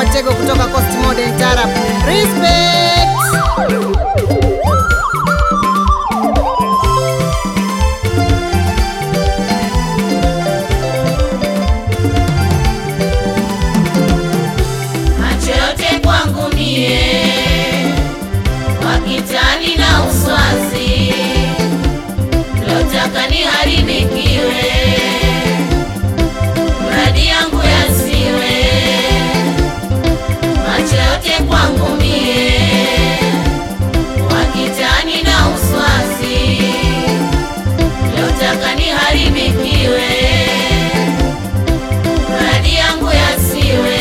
Watego kutoka Coast Modern Tarab. Respect. macho yote kwangu mie, wakitani na uswazi, lotaka niharibikiwe, mradi yangu yasiwe. Macho yote kwangu mie, wakitani na uswazi, lotaka niharibikiwe, mradi yangu yasiwe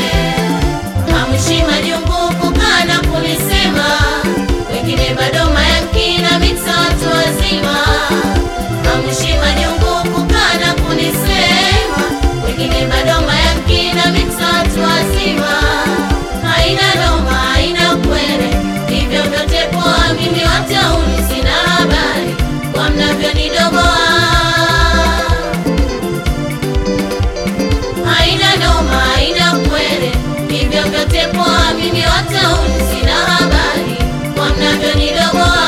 Hamshi majungu kukaa na kunisema, wengine bado mayankina mita watu wazima. Hamshi majungu kukaa na kunisema, wengine bado mayankina mita watu wazima. Haina noma, haina kwere, hivyo vyote poa, mimi watauni sina habari kwa mnavyonidogoa haina noma, haina kwere, hivyo vyote poa, mimi watauni sina habari kwa mnavyonidogoa.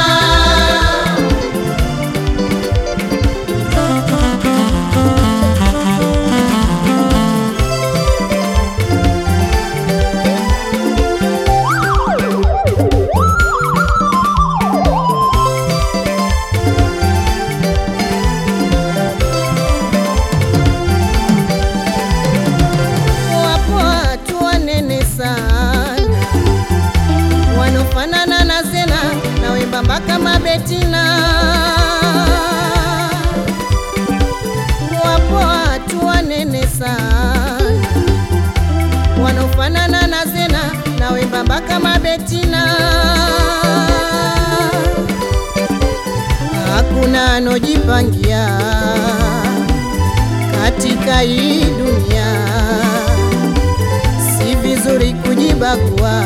Wapo watu wanene sana wanofanana na Zena na wembamba kama Betina. Wapo watu wanene sana wanofanana na Zena na wembamba kama Betina. Hakuna anojipangia katika hii dunia, si vizuri kujibagua,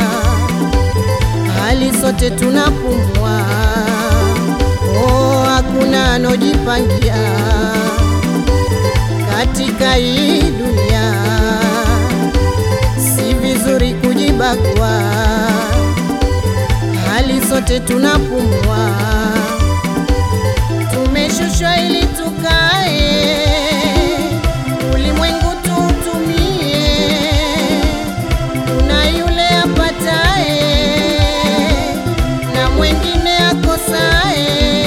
hali sote tunapumua. Oh, hakuna anojipangia katika hii dunia, si vizuri kujibagua, hali sote tunapumua tumeshushwa ili tukae ulimwengu tuutumie. Kuna yule apatae na mwengine akosae.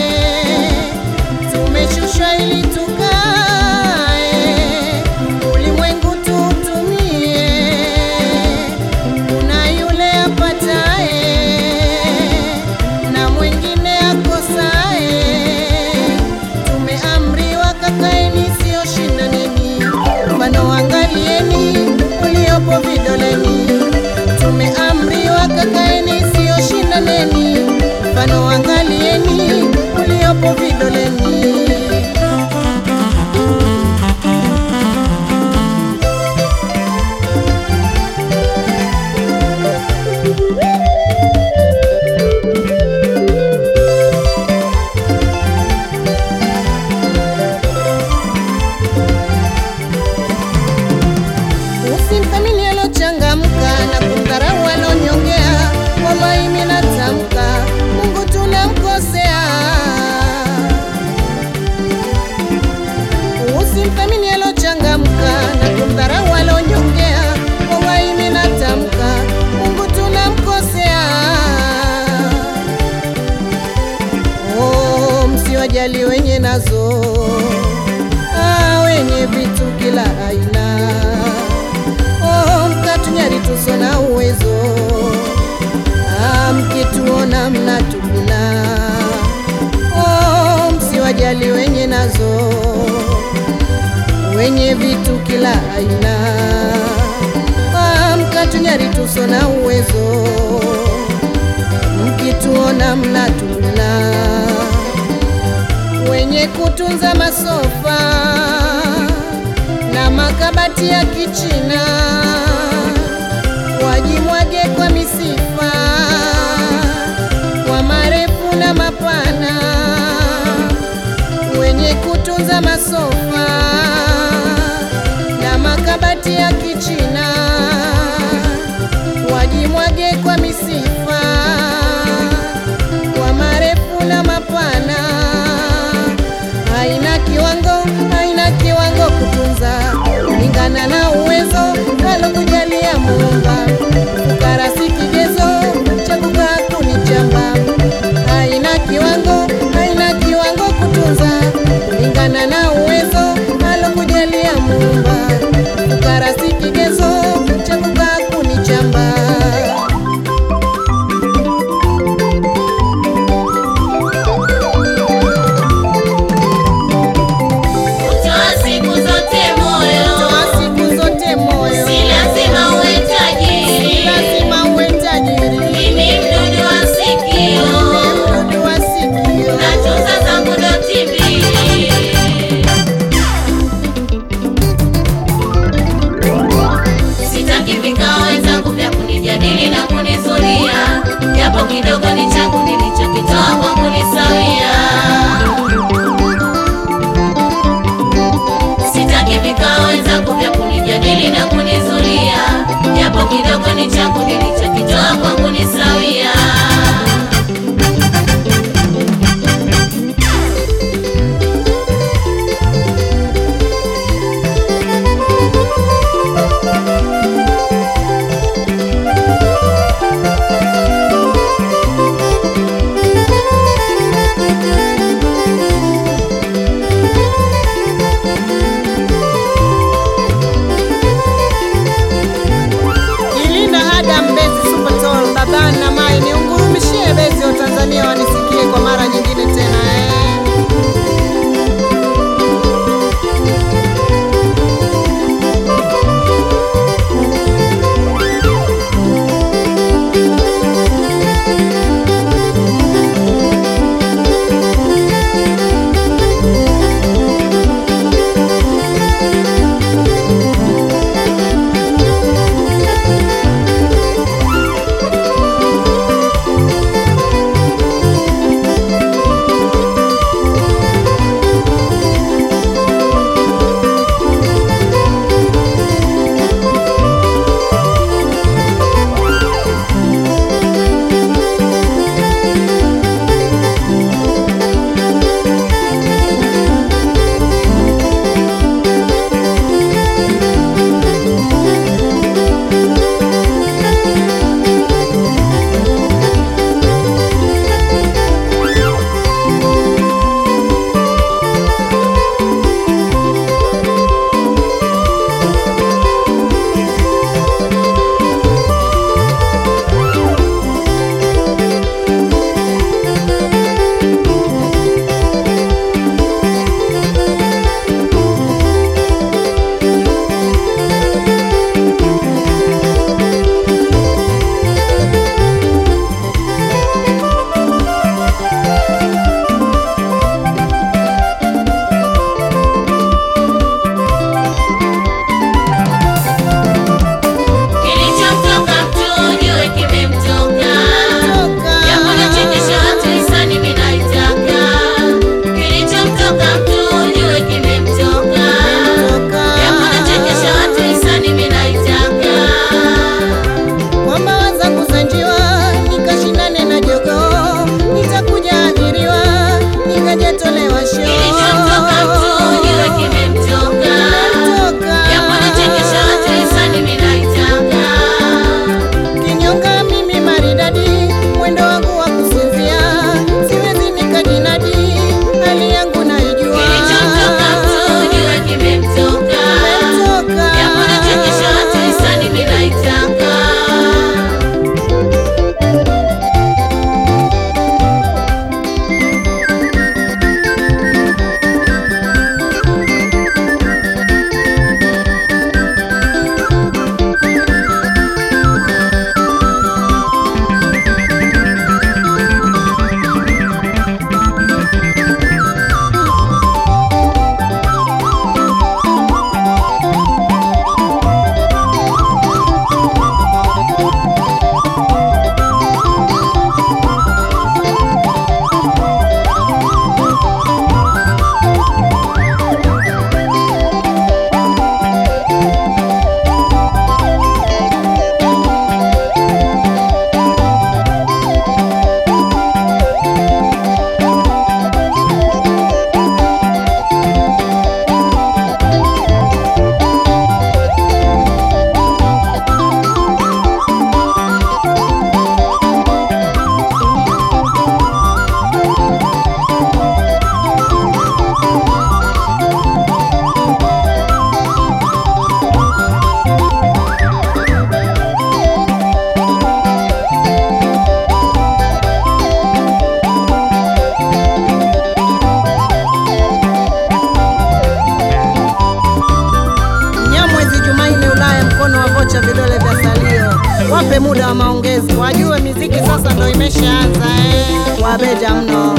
Tumeshushwa ili tukae ulimwengu tuutumie. Kuna yule apatae na mwengine akosae. Tumeamriwa kakaeni, sio shindaneni, mfano angalieni uliopo vidoleni. Tumeamriwa kakaeni, sio shindaneni, mfano angalieni uliopo vidoleni. Usimthamini alochangamka na kumdharau alonyongea. Wallahi mimi natamka, Mungu tunamkosea. Usimthamini alochangamka na kumdharau alonyongea. Wallahi mimi natamka, Mungu tunamkosea. Oh, msiwajali wenye nazo ah, wenye vitu kila aina oh, mkatunyari tuso na uwezo ah, mkituona mnatupina oh, msiwajali wenye nazo wenye vitu kila aina ah, mkatunyari tuso na uwezo mkituona mnatupina wenye kutunza masofa na makabati ya kichina wajimwage kwa misifa kwa marefu na mapana wenye kutunza masofa na makabati ya kichina muda wa maongezi, wajue miziki sasa ndo imeshaanza eh. Wabeja mno.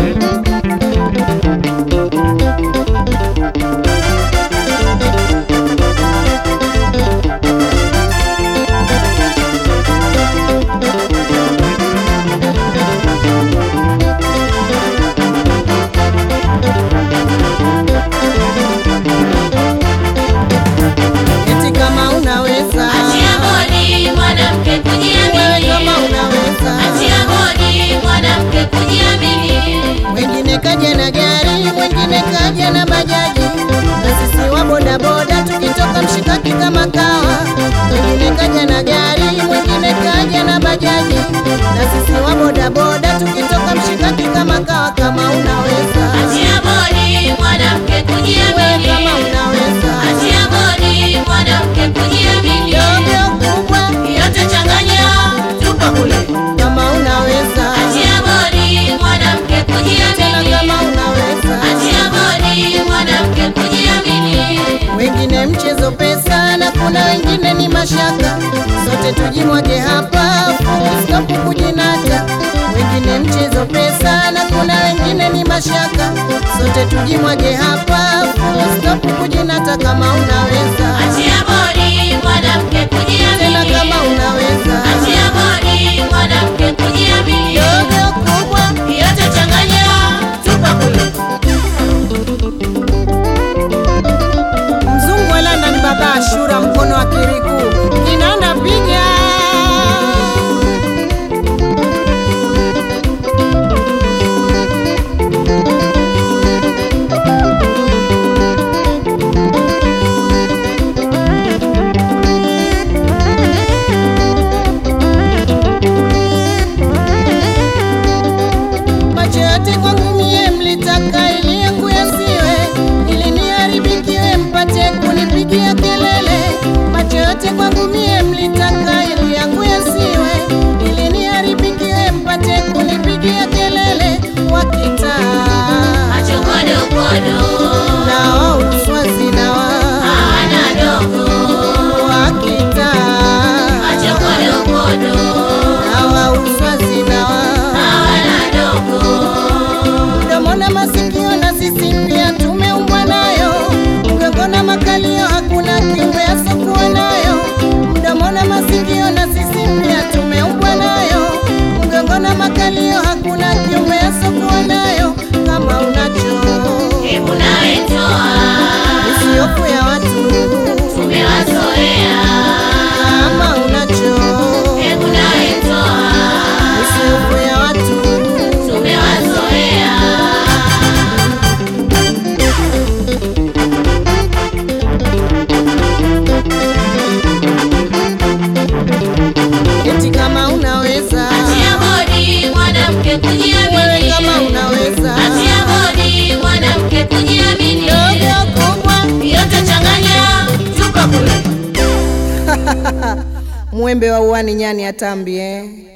Eti kama unaweza Achia bodi mwanamke wewe, kujiamini. kama unaweza Achia bodi mwanamke kujiamini. Mwingine kaja na gari, mwingine kaja na bajaji, na sisi wa bodaboda tukitoka mshikaki kama kawa. Mwingine kaja na gari, mwingine kaja na bajaji, na sisi wa bodaboda tukitoka mshikaki kama kawa. Kama unaweza Achia bodi mwanamke wewe, kujiamini. kama unaweza Achia bodi mwanamke kujiamini. dogo kubwa, Yote changanya, tupa kule. kama unaweza Achia bodi mwanamke tena, kujiamini. kama unaweza Achia bodi mwanamke kujiamini. wengine mchezo pesa na kuna wengine ni mashaka, sote tujimwage hapa, full stop kujinata. Wengine mchezo pesa na kuna wengine ni mashaka, sote tujimwage hapa, full stop kujinata. Kama unaweza Achia bodi mwanamke tena, kujiamini. kama unaweza Achia bodi mwanamke kujiamini. dogo kubwa, Yote changanya, tupa kule. mzungu wa London, baba Ashura, mkono wa kiriku kinanda piga macho yote kwangu mie mlitaka ili yangu yasiwe, ili niharibikiwe mpate kunipigia kelele. Macho yote kwangu mie mlitaka ili yangu yasiwe, ili niharibikiwe mpate kunipigia kelele. Wakitaa Macho kodo kodo, na wao uswazi na wa hawana dogo. wakitaa Macho kodo kodo, na wao uswazi na wa hawana dogo. mdomo na masikio na sisi pia tumeumbwa nayo, mgongo na makalio hakuna kiumbe asokuwa nayo. Mdomo na masikio na sisi pia tumeumbwa nayo, mgongo na makalio hakuna kiumbe asokuwa nayo. Kama unacho Hebu nawe toa, usiofu ya watu, tumewazoea. kama unacho Hebu nawe toa, usiofu ya watu tumewazoea. eti kama unaweza Achia bodi mwanamke wewe, kujiamini. kama unaweza Achia bodi mwanamke kujiamini. dogo kubwa Yote changanya, tupa kule. mwembe wa uani nyani atambi eh.